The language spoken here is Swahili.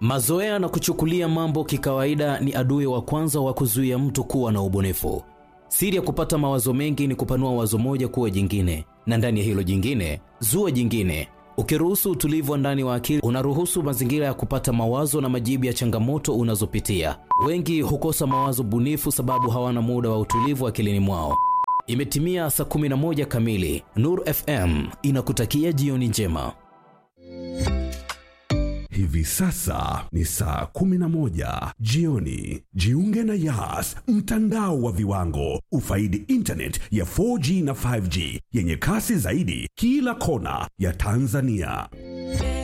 Mazoea na kuchukulia mambo kikawaida ni adui wa kwanza wa kuzuia mtu kuwa na ubunifu. Siri ya kupata mawazo mengi ni kupanua wazo moja kuwa jingine, na ndani ya hilo jingine zua jingine. Ukiruhusu utulivu wa ndani wa akili, unaruhusu mazingira ya kupata mawazo na majibu ya changamoto unazopitia. Wengi hukosa mawazo bunifu sababu hawana muda wa utulivu akilini mwao. Imetimia saa 11 kamili. Nur FM inakutakia jioni njema. Hivi sasa ni saa 11 jioni. Jiunge na Yas, mtandao wa viwango. Ufaidi internet ya 4G na 5G yenye kasi zaidi kila kona ya Tanzania.